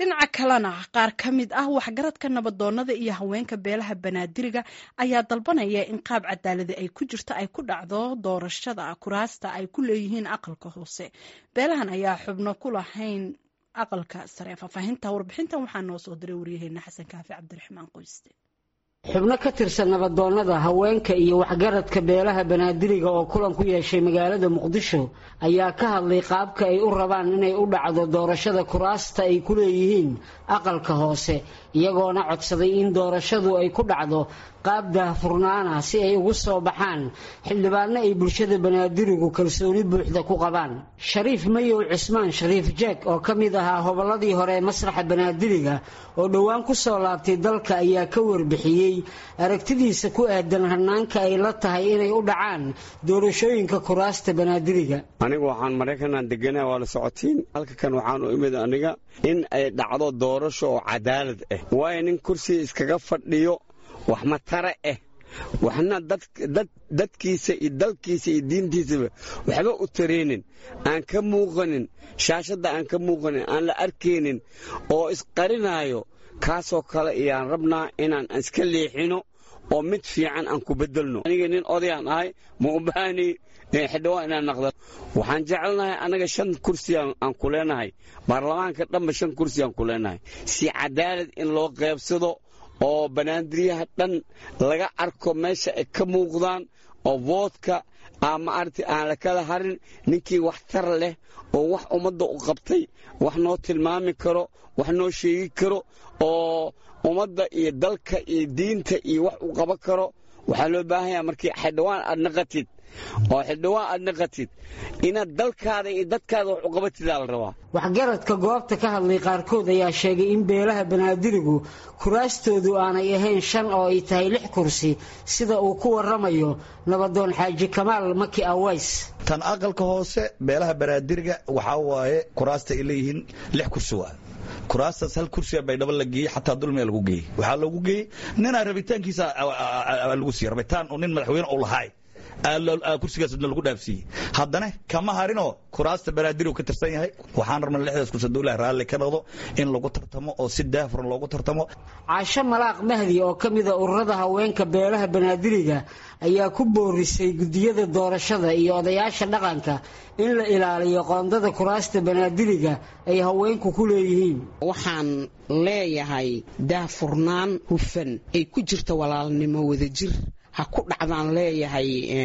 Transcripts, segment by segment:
dhinaca kalena qaar ka mid ah waxgaradka nabadoonada iyo haweenka beelaha banaadiriga ayaa dalbanaya in qaab cadaaladi ay ku jirto ay ku dhacdo doorashada kuraasta ay ku leeyihiin aqalka hoose beelahan ayaa xubno ku lahayn aqalka sare faahfaahinta warbixintan waxaa noo soo diray waryaheena xasan kaafi cabdiraxmaan qoyste xubno ka tirsan nabadoonnada haweenka iyo waxgaradka beelaha banaadiriga oo kulan ku yeeshay magaalada muqdisho ayaa ka hadlay qaabka ay u rabaan inay u dhacdo doorashada kuraasta ay ku leeyihiin aqalka hoose iyagoona codsaday in doorashadu ay ku dhacdo qaab daahfurnaana si ay ugu soo baxaan xildhibaanno ay bulshada banaadirigu kalsooni buuxda ku qabaan shariif mayow cismaan shariif jeeg oo ka mid ahaa hobolladii hore ee masraxa banaadiriga oo dhowaan ku soo laabtay dalka ayaa ka warbixiyey aragtidiisa ku aadan hanaanka ay la tahay inay u dhacaan doorashooyinka kuraasta banaadiriga anigu waxaan maraykanaan deganaha waa la socotiin halka kan waxaan u imid aniga in ay dhacdo doorasho oo cadaalad ah waayo nin kursiga iskaga fadhiyo wax matare ah waxna dadkiisa iyo dalkiisa iyo diintiisaba waxba u tareenin aan ka muuqanin shaashadda aan ka muuqanin aan la arkaynin oo isqarinaayo kaasoo kale ayaan rabnaa inaan iska leexino oo mid fiican aan ku bedelno aniga nin odayaan ahay ma u baahni xildhibaan inaan naqda waxaan jecelnahay annaga shan kursi aan ku leenahay baarlamaanka dhanba shan kursi aan ku leenahay si cadaalad in loo qaybsado oo banaadiriyaha dhan laga arko meesha ay ka muuqdaan oo voodka maaragtay aan la kala harin ninkii wax tar leh oo wax ummadda u qabtay wax noo tilmaami karo wax noo sheegi karo oo ummadda iyo dalka iyo diinta iyo wax u qaban karo waxaa loo baahanya markii xildhibaan aad naqatid oo xildhibaan aad naqatid inaad dalkaada iyo dadkaada wax u qabatidaa la rabaa waxgaradka goobta ka hadlay qaarkood ayaa sheegay in beelaha banaadirigu kuraastoodu aanay ahayn shan oo ay tahay lix kursi sida uu ku waramayo nabadoon xaaji kamaal maki aways tan aqalka hoose beelaha banaadiriga waxaa waaye kuraasta ay leeyihiin lix kursi waa kuraastaas hal kursiga baydhabo la geeyey xataa dulmiga lagu geeyey waxaa loogu geeyey ninaa rabitaankiisa lagu siiyey rabitaan oo nin madaxweyne u lahaay kursigaasna lagu dhaafsiiyey haddana kama harinoo kuraasta banaadirigu ka tirsan yahay waxaan rabnaa lixdaas kursi dowlaha raalli ka noqdo in lagu tartamo oo si daafuran loogu tartamo caasho malaaq mahdi oo ka mida ururada haweenka beelaha banaadiriga ayaa ku boorisay guddiyada doorashada iyo odayaasha dhaqanka in la ilaaliyo qoondada kuraasta banaadiriga ay haweenku ku leeyihiin waxaan leeyahay daafurnaan hufan ay ku jirta walaalnimo wadajir ha ku dhacdaan leeyahay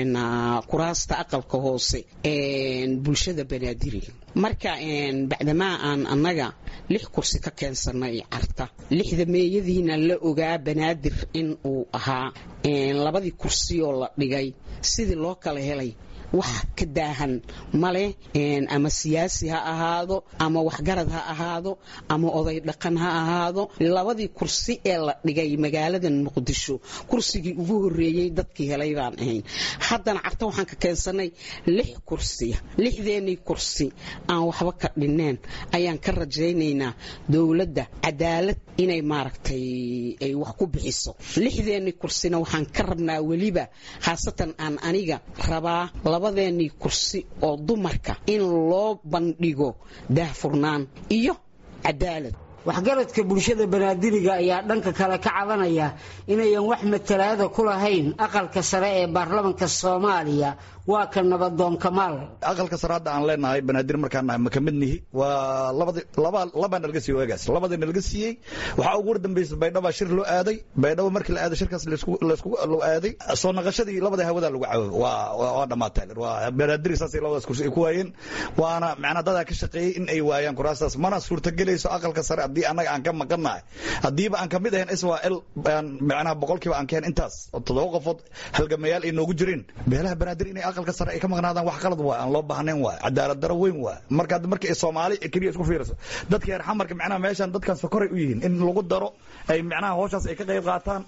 kuraasta aqalka hoose bulshada banaadiriga marka bacdamaa aan annaga lix kursi ka keensanay carta lixda meeyadiina la ogaa banaadir in uu ahaa labadii kursi oo la dhigay sidii loo kala helay wax ka daahan male ama siyaasi ha ahaado ama waxgarad ha ahaado ama oday dhaqan ha ahaado labadii kursi ee la dhigay magaalada muqdisho kursigii ugu horeeyey dadkii helay baan ahayn haddana carta waxaan ka keensanay lix kursiya lixdeenii kursi aan waxba ka dhineen ayaan ka rajaynaynaa dowladda cadaalad inay maaragtay ay wax ku bixiso lixdeenii kursina waxaan ka rabnaa weliba khaasatan aan aniga rabaa labadeenii kursi oo dumarka in loo bandhigo daahfurnaan iyo cadaalad waxgaradka bulshada banaadiriga ayaa dhanka kale ka cabanaya inayan wax matalaada ku lahayn aqalka sare ee baarlamanka soomaaliya waa ka nabadoon kamaal aqalka sare hadda aan leenahay banaadir markaan nahay ma ka mid nihi waa labaa nalaga siiye waagaas labadii nalaga siiyey waxaa ugu dambaysa baydhaba shir loo aaday baydhabo markii la aaday shirkaas loo aaday soo naqashadii labada hawada lagu caawo waa dhammaatay waa banaadir saasay labadaas kursi ay ku waayeen waana macnaa dadaa ka shaqeeyey in ay waayaan kuraastaas mana suurtagelayso aqalka sare haddii annaga aan ka maqannahay haddiiba aan ka mid ahayn israel macnaha boqolkiiba aan keen intaas toddoba qofood halgamayaal ay noogu jireen beelaha banaadir inay aqalka sare ay ka maqnaadaan wax qalad waay aan loo baahnayn waay cadaalad daro weyn waay marka marka soomaali keliya isku fiiriso dadka reer xamarka macnaha meeshan dadkan sokoray u yihiin in lagu daro ay macnaha hawshaas ay ka qayb qaataan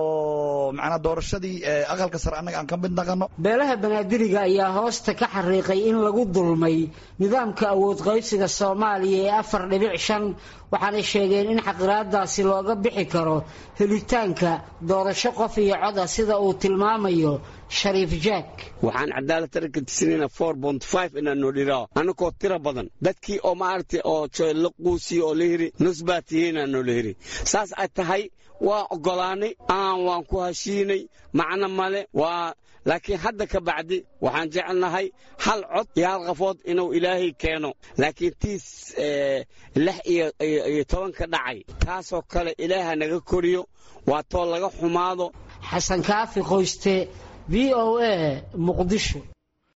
oo macnaha doorashadii aqalka sare annaga aan ka mid naqano beelaha banaadiriga ayaa hoosta ka xariiqay in lagu dulmay nidaamka awood qaybsiga soomaaliya ee afar dhibic shan waxaanay sheegeen in xaqiraadaasi looga bixi karo helitaanka doorasho qof iyo coda sida uu tilmaamayo shariif jack waxaan cadaalad taranka tisinayna four bont five inaan noo dhiraaho annagoo tira badan dadkii oo maaragtay oo la quusiyo oo la hiri nus baa tihiinaan noola hiri saas ay tahay waa oggolaanay aan waan ku heshiinay macno male waa laakiin hadda ka bacdi waxaan jecelnahay hal cod iyo hal qafood inuu ilaahay keeno laakiin tiis lix iyo tobanka dhacay taasoo kale ilaaha naga koriyo waa too laga xumaado xasan kaafi qoyste v o a muqdisho